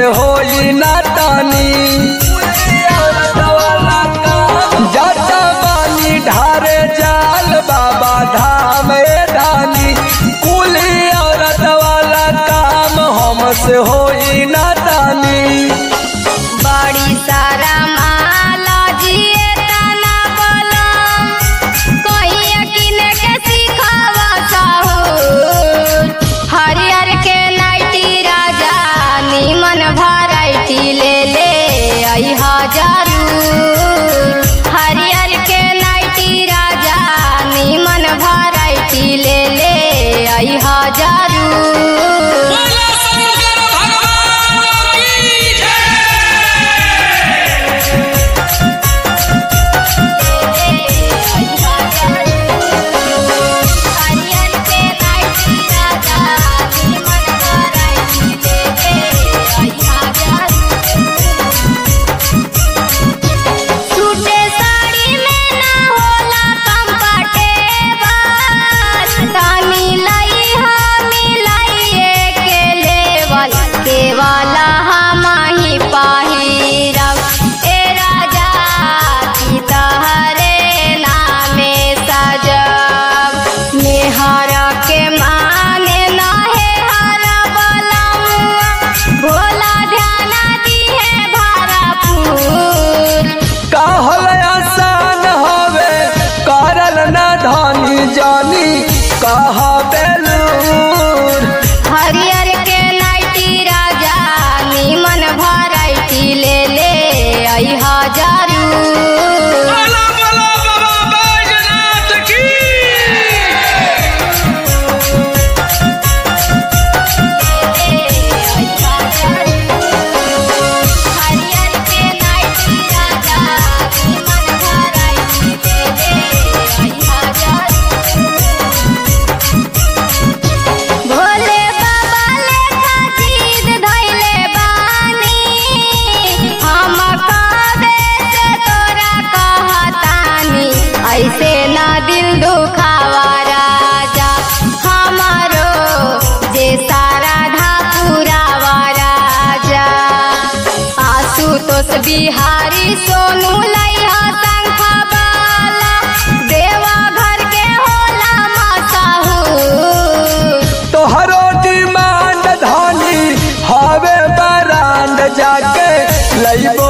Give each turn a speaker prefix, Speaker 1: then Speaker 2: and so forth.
Speaker 1: हमसे होई ना तानी जाता बानी ढारे जाल बाबा धाम ए धानी कुली औरत वाला काम हमसे होई ना तानी
Speaker 2: बड़ी सारा माला जिए तना बलम कोई यकीन के सिखावा साहूर हरियर के नाइटी राजा नीमन भराइटी ले ले आई हजारू हरियर के नाइटी राजा नीमन भराइटी ले ले आई हजारू
Speaker 3: बोला शंकर भगवान की जय
Speaker 2: हरियर के नाइटी राजा नीमन भराइटी ले ले आई हजारू सूटे साड़ी में ना होला कंफर्टेबल तानी लई हमी लइए के लेवल के वाला हम ही पहिरब ए राजा की तहरे नामे सजब मेहर के मांगे नहे हर बलमुआ भोला ध्यान दिहे भरपूर
Speaker 1: कहल आसान हवे करल ना धानी जानी कहा बेलूर
Speaker 2: हरियर के नाइटी राजा नीमन भराइटी ले ले आई हजारू
Speaker 3: बोला बोला बाबा बैजनाथ की
Speaker 2: हरियर के नाइटी राजा नीमन भराइटी ले ले आई हजारू भोले बाबा लेखा चीज धइले बानी हम कबे से तोरा कहतानी ऐसे ना दिल दुखावा राजा हमारो जे सारा धापुरावा राजा आशुतोष बिहारी सोनू लइहा शंख बाला देवा घर के होला मसाहूर
Speaker 1: तोहरो डिमांड धानी हवे बरांड जाके लइब